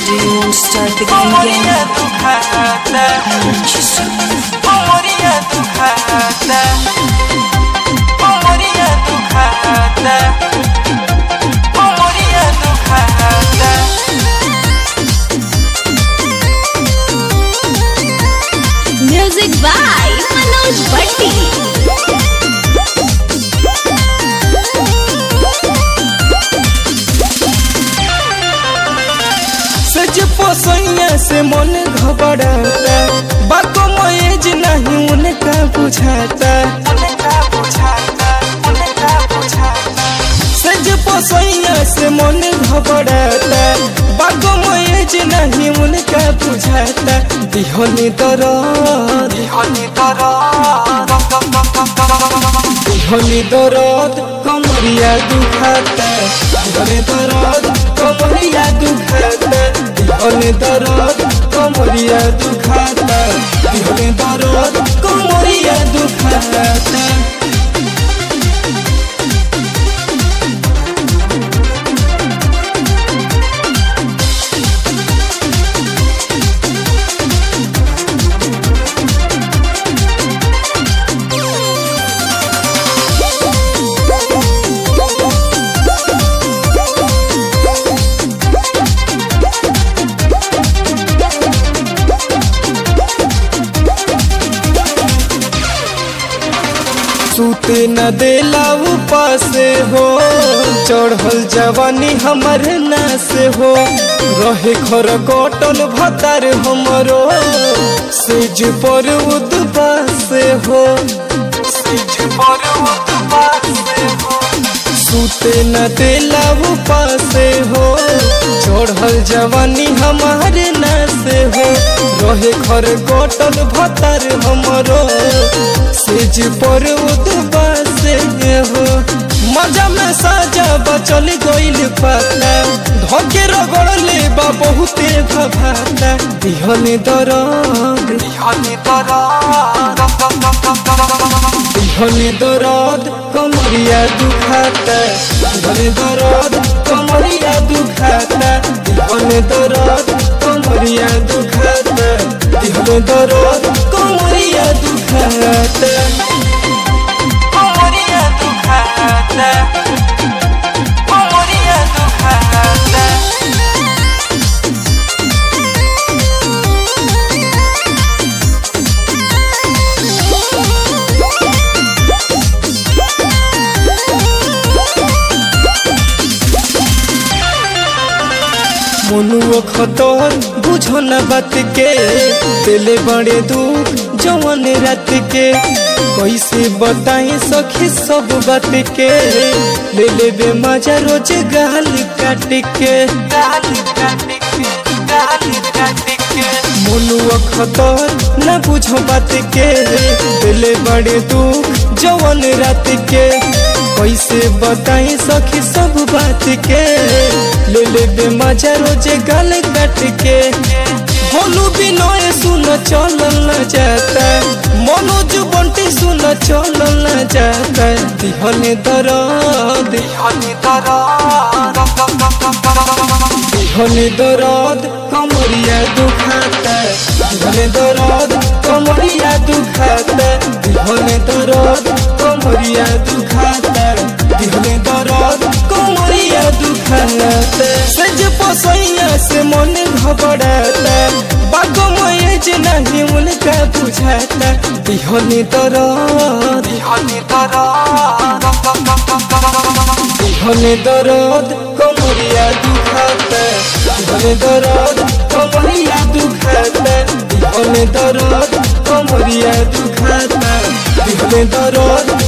Do you want to start the game Umoria again? dukhata Just Umoria dukhata Umoria dukhata Umoria dukhata Music by Manoj Bhatti. सज पोसैया से मन घबराता बाको मयज नहीं उनका बुझाता सज पोसैया से मन घबराता बाको मयज नहीं उनका बुझाता दिहनी दरद दिहनी दरद दिहनी दरद कमरिया दुखाता दिहनी दरद कमरिया दुखाता दिहनी दरद कमरिया दुखाता दिहनी दरद कमरिया दुखाता सूते न देला उपासे हो चढ़ल जवानी हमर नास हो रहे खर कटल भतार हमरो सेज पर उदबास हो सेज पर उदबास हो सूते न देला उपासे हो चढ़ल जवानी हमारे नास हो रहे खर कटल भतार हमरो सेज पर उदबास हो मजा में साजा बचल गइल पाता धके रगड़ले बा बहुते भभाता दिहने दरद दिहने दरद दिहने दरद कमरिया दुखाता दिहने दरद कमरिया दुखाता दिहने दरद कमरिया दुखाता दिहने दरद कमरिया दुखाता कमरिया दुखाता कमरिया दुखाता मनुआ खतर बुझो न बात के दिले बड़े दुख जवन रात के कैसे बताए सखी सब बात के ले ले बे मजा रोज गाल काट के गाल काट के गाल काट के मनुआ खतर न बुझो बात के दिले बड़े दुख जवन रात के कैसे बताई सखी सब बात के ले ले बे मजा रोज गल कट के भोलू बिनोय सुन चल न जाता मनोज बंटी सुन चल न जाता दिहने दरद दिहने दरद दिहने दरद कमरिया दुखाता दिहने दरद कमरिया दुखाता दिहने दरद कमरिया दुखाता दिहने दरद कमरिया दुखाता सज पोसैया से मन घबराता बागो मयज नहीं उनका बुझाता दिहने दरद दिहने दरद दिहने दरद कमरिया दुखाता दिहने दरद कमरिया दुखाता दिहने दरद कमरिया दुखाता दिहने दरद